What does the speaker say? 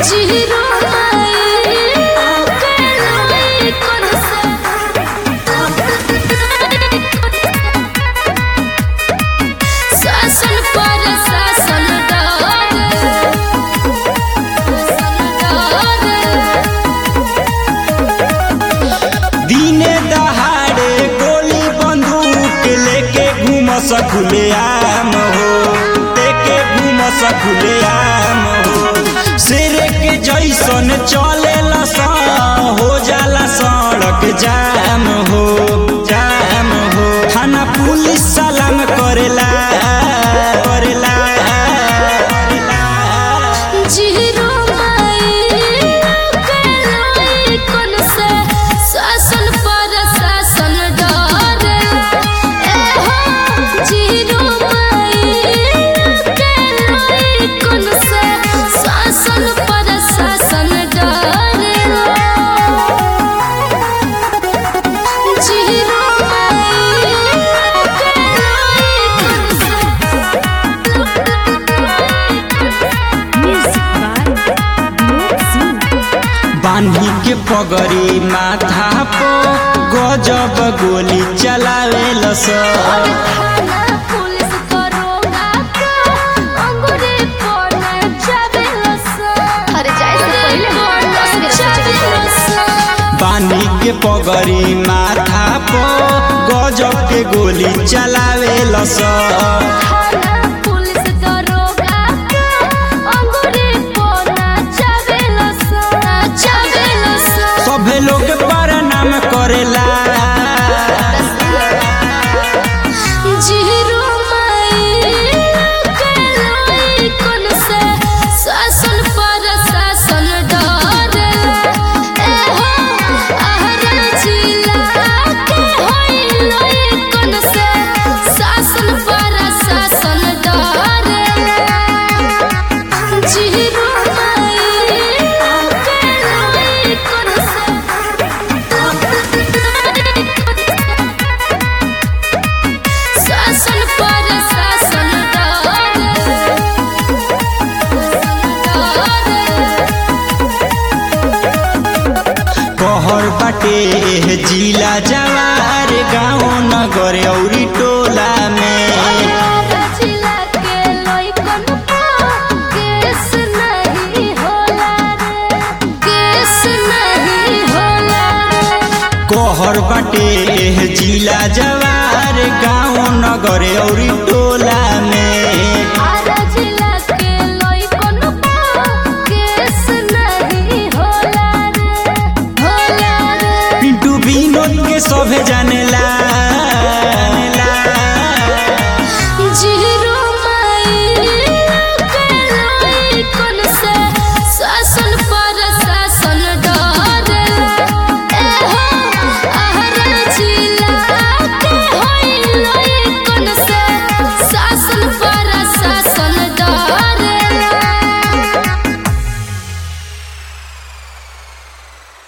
Zero माई कौन सा शासन पर शासन दिने दहाड़े गोली बंदूक लेके घूम सकुले आम हो लेके घूम सकुले आम हो शेर के जैसन चले हो जाला सड़क जाम हो जाम हो थाना पुलिस सलाम करेला करेला करेला। जीरो माई कौन सा शासन पर शासन डर ए हो जीरो माई कौन सा शासन पर शासन डर जीरो बांधी के पगड़ी माथा पर गजब गोली चलावे सब थाना पुलिस दरोगा का अंगूरी पर चबेलस अरे जाए से पहले दस मिनट चबेलस बांधी के पगड़ी माथा पर गजब के गोली चलावे सब थाना पुलिस दरोगा का अंगूरी पर चबेलस चबेलस सभे लोग प्रणाम करेला जीरो माई कौन सा शासन पर शासन डर ए हो आहर जिला के होई कौन सा शासन पर शासन डर जीरो माई कौन सा शासन पर शासन कहर बाटे जिला जवार गाँव नगर औरी टोला में जिला के लइकन केस नहीं होला रे केस नहीं होला कहर बाटे जिला जवार गाँव नगर औरी टोला में आरा जिला के लइकन केस नहीं होला रे होला रे पिंटू विनोद के सभे जानेला